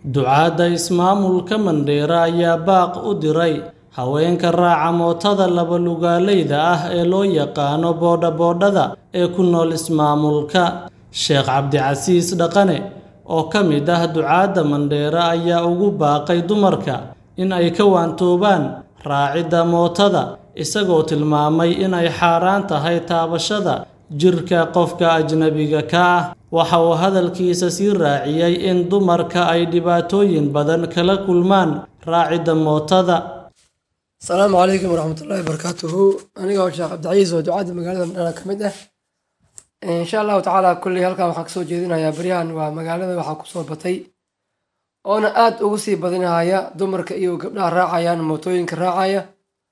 ducaadda ismaamulka Mandheera ayaa baaq u diray haweenka raaca mootada laba-lugaaleyda ah ee loo yaqaano boodha-boodhada ee ku nool ismaamulka. Sheekh Cabdicasiis Dhaqane, oo ka mid ah ducaadda Mandheera ayaa ugu baaqay dumarka in ay ka waantoobaan raacidda mootada, isagoo tilmaamay in ay xaaraan tahay taabashada jirka qofka ajnabiga ka ah. Waxa uu hadalkiisa sii raaciyay in dumarka ay dhibaatooyin badan kala kulmaan raacidda mootada. asalaamu calaykum waraxmatullaahi wabarakaatuhu aniga oo sheekh cabdicasiis oo ducaadda magaalada mandheera ka mid ah insha allahu tacaala kulley halkan waxaan kasoo jeedinayaa baryahan waa magaalada waxaa kusoo batay oona aad ugu sii badinaya dumarka iyo gabdhaha raacayaan mootooyinka raacaya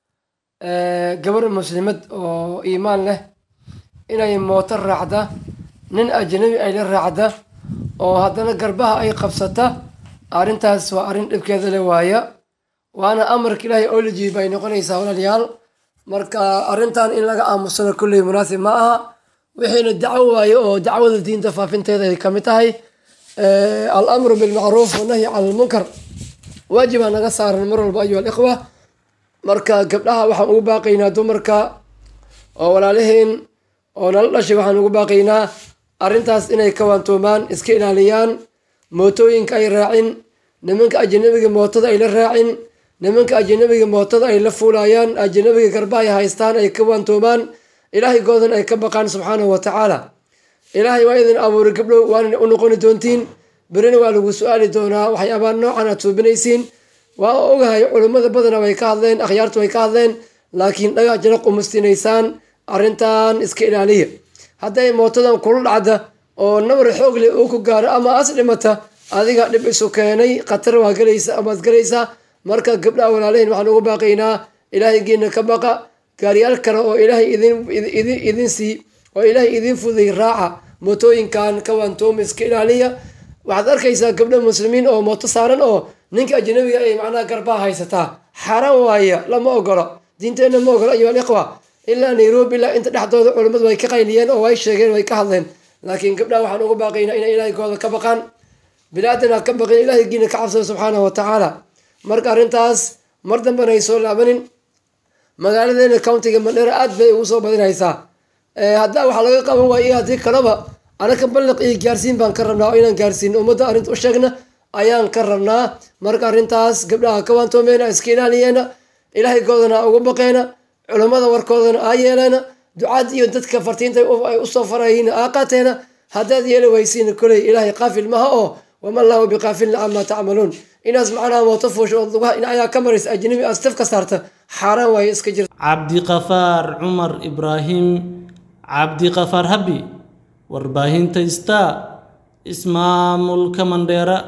gabar muslimad oo iimaan leh inay mooto raacda nin ajnabi ay la raacda oo haddana garbaha ay qabsata arrintaas waa arrin dhibkeeda le waaya waana amarka ilaahay oo la jiiba ay noqonaysaa walaalayaal marka arrintan in laga aamusano kulley munaasib ma aha wixiina dacwo waaye oo dacwada diinta faafinteeda ay ka mid tahay al amru bilmacruuf wanahyi cala almunkar waajibaa naga saaran mar walba ayuha alikhwa marka gabdhaha waxaan ugu baaqaynaa dumarka oo walaalaheen oo nala dhashay waxaan ugu baaqaynaa arrintaas inay ka waantoomaan iska ilaaliyaan mootooyinka ay raacin nimanka ajanabiga mootada ay la raacin nimanka ajanabiga mootada ay la fuulayaan ajanabiga garba ay haystaan ay ka waantoomaan ilaahay goodan ay ka baqaan subxaanahu wa tacaala ilaahay waa idin abuuray gabdhow waana u noqoni doontiin berina waa lagu su-aali doonaa waxyaabaa noocan aad suubinaysiin waa ogahay culummada badana way ka hadleen akhyaartu way ka hadleen laakiin dhagaa jana qumustinaysaan arrintan iska ilaaliya hadday mootadan kula dhacda oo nabar xoog leh uu ku gaaro ama as dhimata adiga dhib isu keenay khatar waa galaysa amaad galaysaa marka gabdhaha walaalahin waxaan ugu baaqaynaa ilaahay geena ka baqa gaariyaal kale oo ilaahay idin idin sii oo ilaahay idin fuday raaca mootooyinkan ka waantoomi iska ilaaliya waxaad arkaysaa gabdho muslimiin oo mooto saaran oo ninka ajnabiga ay macnaha garbaha haysataa xaaraan waaya lama ogolo diinteenna ma ogolo ayuha alikhwa ilaa nairobi ilaa inta dhexdooda culummadu way ka qayliyeen oo way sheegeen way ka hadleen laakiin gabdhaha waxaan ugu baaqaynaa inay ilaahigooda ka baqaan bilaadana ka baqin ilaahigiina ka cabsada subxaanahu wa tacaala marka arrintaas mar dambena ay soo laabanin magaaladeena countiga mandheera aad bay ugu soo badinaysaa haddaa waxaa laga qaban waaya haddii kaleba anaka balliq iyo gaarsiin baan ka rabnaa oo inaan gaarsiin ummadda arrinta u sheegna ayaan ka rabnaa marka arrintaas gabdhaha ka waantoomeena iska ilaaliyeena ilaahay goodana ugu baqeena culummada warkoodana aa yeeleena ducaad iyo dadka fartiinta ay usoo farayiin aa qaateena haddaad yeeli waysiin koley ilaahay qaafil maha oo wama allahu biqaafilna camaa tacmaluun inaas macnaha mooto fuusha oo lugaha ayaa ka maraysa ajnabi aad staf ka saarta xaaraan waaye iska jirta cabdiqafaar cumar ibraahim cabdiqafaar habi warbaahinta star ismaamulka mandheera